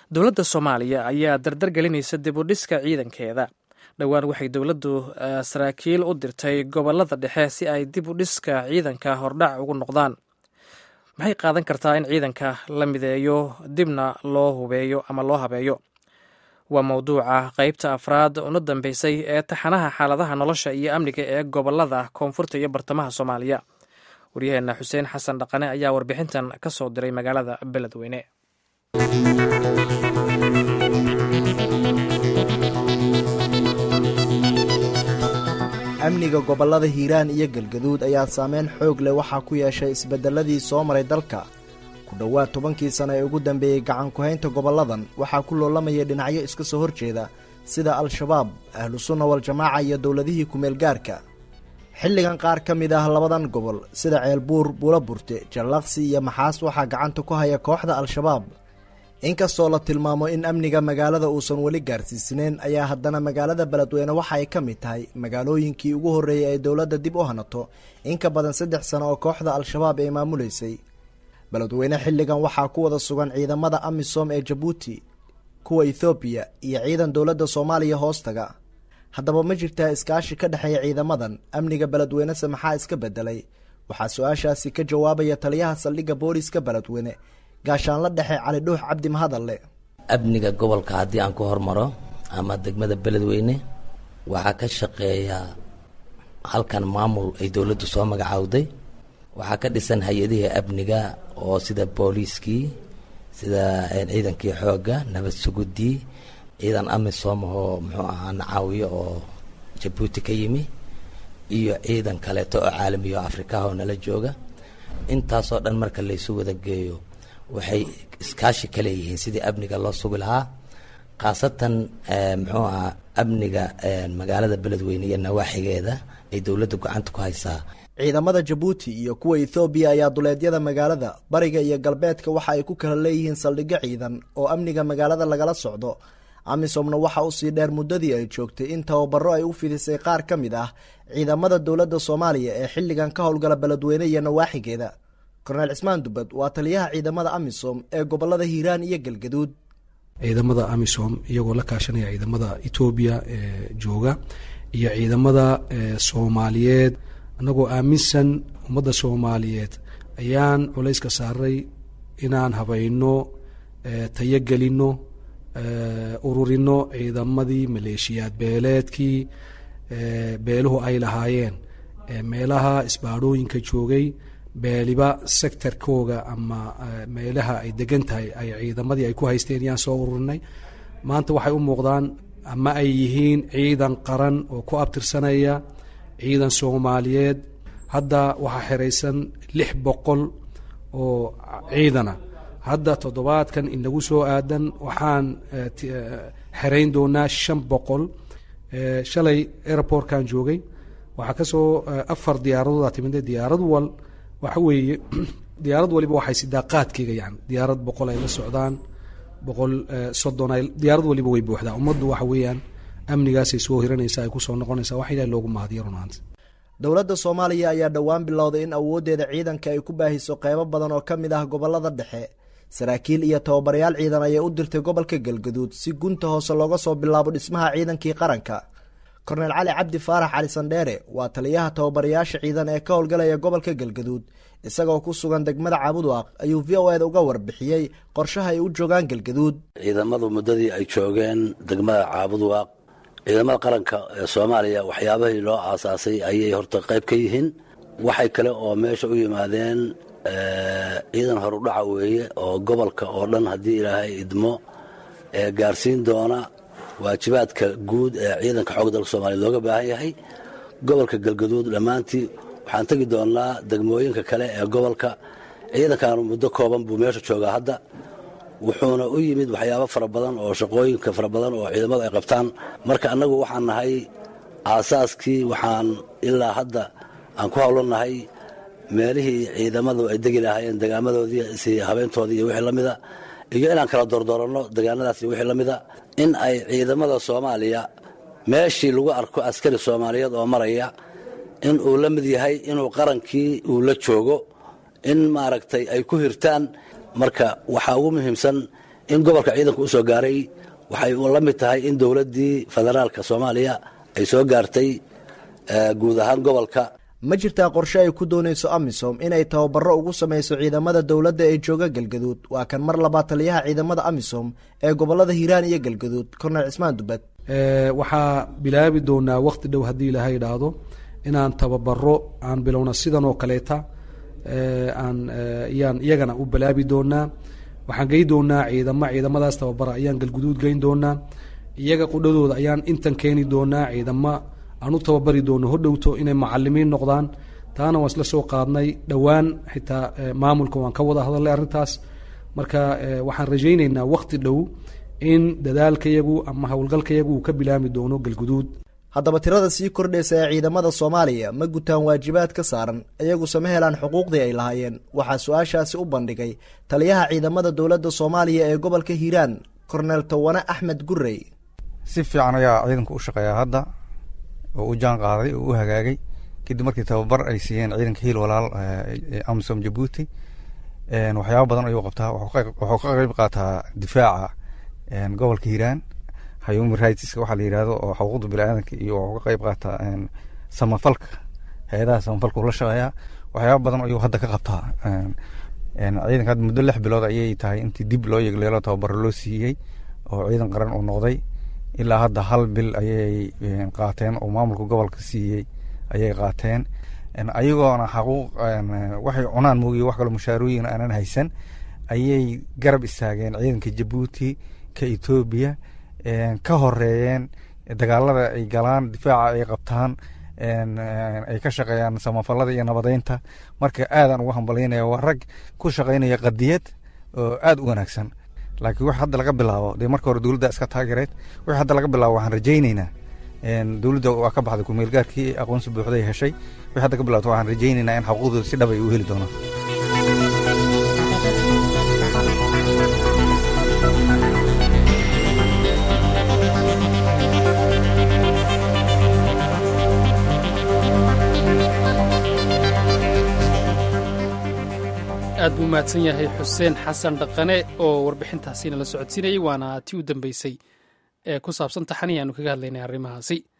dowladda soomaaliya ayaa dardar gelinaysa dib u dhiska ciidankeeda dhowaan waxay dowladdu saraakiil u dirtay gobolada dhexe si ay dib u dhiska ciidanka hordhac ugu noqdaan maxay qaadan kartaa in ciidanka la mideeyo dibna loo hubeeyo ama loo habeeyo waa mowduuca qeybta afraad una dambeysay ee taxanaha xaaladaha nolosha iyo amniga ee gobolada koonfurta iyo bartamaha soomaaliya waryaheena xuseen xasan dhaqane ayaa warbixintan ka soo diray magaalada beledweyne amniga gobollada hiiraan iyo galgaduud ayaa saameyn xoog leh waxaa ku yeeshay isbeddelladii soo maray dalka ku dhowaad tobankii sano ee ugu dambeeyey gacanku-haynta gobolladan waxaa ku loolamaya dhinacyo iska soo horjeeda sida al-shabaab ahlu sunna wal-jamaaca iyo dowladihii ku-meelgaarka xilligan qaar ka mid ah labadan gobol sida ceelbuur buulaburte jallaqsi iyo maxaas waxaa gacanta ku haya kooxda al-shabaab inkastoo la tilmaamo in amniga magaalada uusan weli gaarsiisnayn ayaa haddana magaalada beledweyne waxa ay ka mid tahay magaalooyinkii ugu horreeyay ay dowladda dib u hanato in ka badan saddex sano oo kooxda al-shabaab ay maamulaysay beledweyne xilligan waxaa ku wada sugan ciidamada amisom ee jabuuti kuwa ethoobiya iyo ciidan dowladda soomaaliya hoostaga haddaba ma jirtaa iskaashi ka dhexeeya ciidamadan amniga beledweynese maxaa iska beddelay waxaa su-aashaasi ka jawaabaya taliyaha saldhigga booliska beledweyne gaashaanla dhexe cali dhuux cabdi mahadalle amniga gobolka haddii aan ku hormaro ama degmada beledweyne waxaa ka shaqeeya halkan maamul ay dowladdu soo magacaawday waxaa ka dhisan hay-adihii amniga oo sida booliiskii sida ciidankii xoogga nabad sugudii ciidan amisom oo muxuu ahaa nacaawiyo oo jabuuti ka yimi iyo ciidan kaleeto oo caalamiya oo afrikaha oo nala jooga intaasoo dhan marka laysu wada geeyo waxay iskaashi ka leeyihiin sidii amniga loo sugi lahaa khaasatan muxuu ahaa amniga magaalada beledweyne iyo nawaaxigeeda ay dowladda gacanta ku haysaa ciidamada jabuuti iyo kuwa ethoobiya ayaa duleedyada magaalada bariga iyo galbeedka waxa ay ku kala leeyihiin saldhigyo ciidan oo amniga magaalada lagala socdo amisomna waxa usii dheer muddadii ay joogtay in tababaro ay u fidisay qaar ka mid ah ciidamada dowladda soomaaliya ee xilligan ka howlgala beledweyne iyo nawaaxigeeda korneel cismaan dubad waa taliyaha ciidamada amisom ee gobolada hiiraan iyo galgaduud ciidamada amisom iyagoo la kaashanaya ciidamada etoobiya ee jooga iyo ciidamada soomaaliyeed annagoo aaminsan ummadda soomaaliyeed ayaan culayska saaray inaan habayno tayogelino ururino ciidamadii maleeshiyaad beeleedkii beeluhu ay lahaayeen meelaha isbaadhooyinka joogay beeliba sectorkooga ama meelaha ay degan tahay ay ciidamadii ay ku haysteen yaan soo ururinay maanta waxay u muuqdaan ama ay yihiin ciidan qaran oo ku abtirsanaya ciidan soomaaliyeed hadda waxaa xeraysan lix boqol oo ciidana hadda toddobaadkan inagu soo aadan waxaan xerayn doonaa shan boqol shalay airportkan joogay waxaa kasoo afar diyaaradood timid diyaarad wal waxa weeye diyaarad waliba waxay sidaa qaadkeyga yani diyaarad boqol ay la socdaan boqol soddon ay diyaarad waliba way buuxdaa ummaddu waxa weeyaan amnigaasay soo hiranaysa ay kusoo noqonaysa wax ilaah loogu mahadiyo runaanta dowladda soomaaliya ayaa dhowaan bilowday in awooddeeda ciidanka ay ku baahiso qeybo badan oo ka mid ah gobolada dhexe saraakiil iyo tababarayaal ciidan ayay u dirtay gobolka galgaduud si gunta hoose looga soo bilaabo dhismaha ciidankii qaranka korneel cali cabdi faarax cali sandheere waa taliyaha tababarayaasha ciidan ee ka howlgalaya gobolka galgaduud isagoo ku sugan degmada caabudwaaq ayuu v o eda uga warbixiyey qorshaha ay u joogaan galgaduud ciidamadu muddadii ay joogeen degmada caabudwaaq ciidamada qaranka ee soomaaliya waxyaabahii loo aasaasay ayay horta qayb ka yihiin waxay kale oo meesha u yimaadeen ciidan horudhaca weeye oo gobolka oo dhan haddii ilaahay idmo ee gaarsiin doona waajibaadka guud ee ciidanka xoogga dalka soomaliya looga baahan yahay gobolka galgaduud dhammaantii waxaan tegi doonnaa degmooyinka kale ee gobolka ciidankan muddo kooban buu meesha joogaa hadda wuxuuna u yimid waxyaabo fara badan oo shaqooyinka fara badan oo ciidamadu ay qabtaan marka annagu waxaan nahay aasaaskii waxaan ilaa hadda aan ku howlannahay meelihii ciidamadu ay degi lahaayeen degaamadoodii si habeyntoodii iyo wixii la mida iyo inaan kala doordooranno degaanadaas iyo wixii la mida in ay ciidamada soomaaliya meeshii lagu arko askari soomaaliyeed oo maraya in uu la mid yahay inuu qarankii uu la joogo in maaragtay ay ku hirtaan marka waxaa ugu muhiimsan in gobolka ciidanku u soo gaaray waxay la mid tahay in dowladdii federaalka soomaaliya ay soo gaartay guud ahaan gobolka ma jirtaa qorshe ay ku doonayso amisom inay tababaro ugu samayso ciidamada dowladda ee jooga galgaduud waa kan mar labaad taliyaha ciidamada amisom ee gobolada hiiraan iyo galgaduud kornel cismaan dubad waxaa bilaabi doonaa wakti dhow haddii ilaahay idhaahdo inaan tababaro aan bilowna sidan oo kaleeta aan ayaan iyagana u bilaabi doonaa waxaan gey doonaa ciidamo ciidamadaas tababara ayaan galguduud geyn doonaa iyaga qudhadooda ayaan intan keeni doonaa ciidamo aan u tababari doono hodhowto inay macalimiin noqdaan taana waan isla soo qaadnay dhowaan xitaa maamulka waan ka wada hadalnay arrintaas marka waxaan rajayneynaa wakti dhow in dadaalkayagu ama howlgalkayagu uu ka bilaami doono galguduud haddaba tirada sii kordhaysa ee ciidamada soomaaliya ma gutaan waajibaad ka saaran iyaguse ma helaan xuquuqdii ay lahaayeen waxaa su-aashaasi u bandhigay taliyaha ciidamada dowladda soomaaliya ee gobolka hiiraan korneel tawane axmed gurey si fiican ayaa ciidanku u shaqeeyaa hadda oo u jaan qaaday oo u hagaagay kadib markii tababar ay siiyeen ciidanka hiil walaal amisom jabuuti waxyaaba badan ayuu qabtaa wuxuu ka qeyb qaataa difaaca gobolka hiiraan human rightska waxaa la yidhahdo oo xuquuqda biniaadanka iyo wuxuu ka qeyb qaataa samafalka hay-adaha samafalka uu la shaqeeyaa waxyaaba badan ayuu hadda ka qabtaa ciidanka hadda muddo lix bilood ayay tahay intii dib loo yegleelo tababaro loo siiyey oo ciidan qaran uu noqday ilaa hadda hal bil ayay qaateen oo maamulka gobolka siiyey ayay qaateen ayagoona xaquuq waxay cunaan moogiye wax kaloo mushaarooyin aanan haysan ayay garab istaageen ciidanka jabuuti ka etoobiya ka horeeyeen dagaalada ay galaan difaaca ay qabtaan ay ka shaqeeyaan samafalada iyo nabadeynta marka aadaan ugu hambalyaynaya waa rag ku shaqaynaya qadiyad oo aada u wanaagsan laakiin wax hadda laga bilaabo dee marka hore dowladda iska taagereed wix hadda laga bilaabo waxaan rajayneynaa dowladda waa ka baxday kumeelgaarkii aqoonsi buuxday heshay wix hadda ka bilaato waxaan rajayneynaa in xuquuqdooda si dhab ay u heli doonaan aad buu mahadsan yahay xuseen xasan dhaqane oo warbixintaasiina la socodsiinayay waana tii u dambeysay ee ku saabsan taxanii aanu kaga hadlaynay arrimahaasi